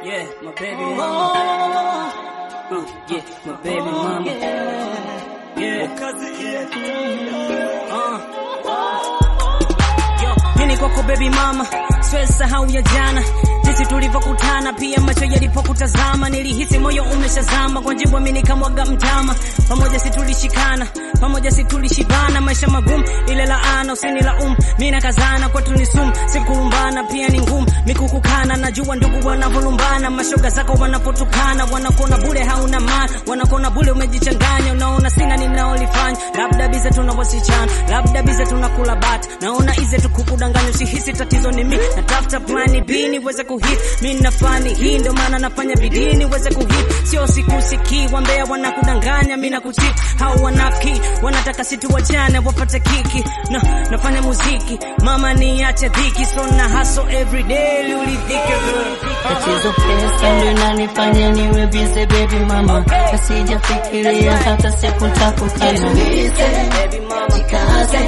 Yeah, my baby mama. Uh, yeah, my baby mama. Yeah. Uh. Yo, mimi kwako baby mama, siwezi sahau ya jana jinsi tulivyokutana, pia macho yalipokutazama, nilihisi moyo umeshazama kwa jibu, mimi nikamwaga mtama, pamoja si tulishikana, pamoja si tulishibana, maisha magumu, ile laana usinilaumu, mimi nakazana, kwetu ni sumu, sikulumbana, pia ni ngumu, mikukukana, najua ndugu wanavolumbana, mashoga zako wanapotukana, wanakuona bure hauna maana, wanakuona bure umejichanganya, unaona sina ninaolifanya, labda bize tuna wasichana, labda bize tunakula bata, naona ize tukukudanganya, usihisi tatizo ni mimi, natafuta plani B niweze kuhit, mimi nafani hii, ndio maana nafanya bidii niweze kuhit, sio sikusikii, wambea wanakudanganya, mimi nakuchit, hao wanafiki wanataka situ wachane wapate kiki, na nafanya muziki, mama niache dhiki, so na hustle every day, ulidhike Tatizo pesa ndio inanifanya niwe busy baby mama, nasijafikiria hata siku nitakukana. baby mama, Jikaze,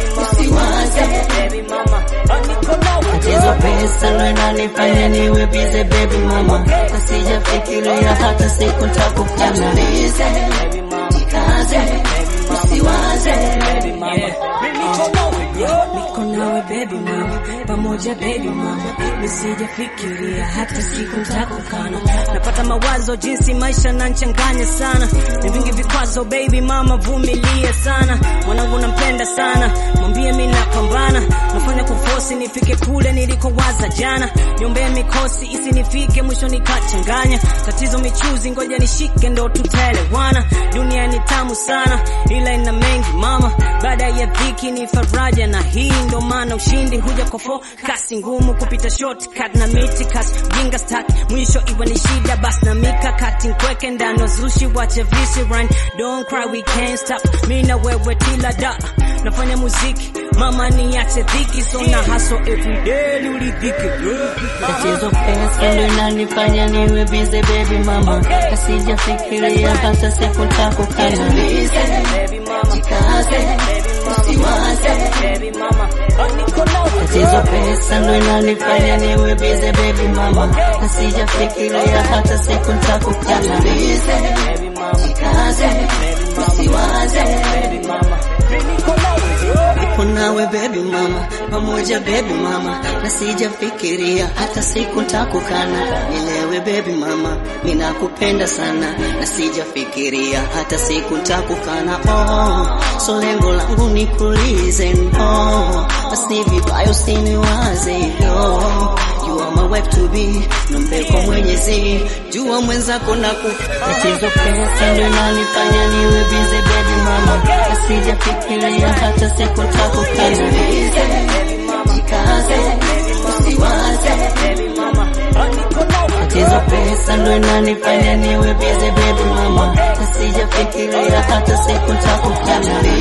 usiwaze. baby mama, niko nawe Tatizo pesa ndio inanifanya niwe busy baby mama, nasijafikiria hata siku nitakukana. baby mama, Jikaze, usiwaze. baby mama, niko nawe Niko nawe baby mama, pamoja baby mama, nisijafikiria hata siku nitakukana. napata mawazo jinsi maisha nanchanganya sana, ni vingi vikwazo baby mama, vumilia sana, mwanangu nampenda sana, mwambie mimi napambana, nafanya kufosi nifike kule nilikowaza jana, niombee mikosi isinifike mwisho nikachanganya, tatizo michuzi, ngoja nishike ndo tutaelewana, dunia ni tamu sana, ila ina mengi mama, baada ya dhiki ni faraja, na hii ndo maana ushindi huja kwa fo kasi ngumu kupita shortcut na miti kasi jinga stack mwisho iwe ni shida bas na mikakati nkweke ndani wazushi wache visi run don't cry we can't stop mi na wewe tila da nafanya muziki mama niache dhiki so na hustle every day ulidhike Tatizo pesa ndio inanifanya niwe busy baby mama, nasijafikiria hata siku nitakukana. baby mama Jikaze, usiwaze. baby mama niko nawe Tatizo pesa ndio inanifanya niwe busy baby mama, nasijafikiria hata siku nitakukana. baby mama Jikaze, usiwaze. baby mama niko nawe Niko nawe baby mama, pamoja baby mama, na sijafikiria hata siku nitakukana. Nilewe baby mama, ninakupenda sana, na sijafikiria hata siku nitakukana. Oh, so lengo langu nikulize no, basi vibaya usiniwaze yo. You are my wife to be, nombe kwa Mwenyezi, jua mwenzako na Tatizo pesa ndio inanifanya niwe busy baby mama, na sijafikiria hata siku nitakukana. Jikaze, usiwaze. baby mama niko nawe Tatizo pesa ndio inanifanya niwe busy baby mama, na sijafikiria hata siku nitakukana.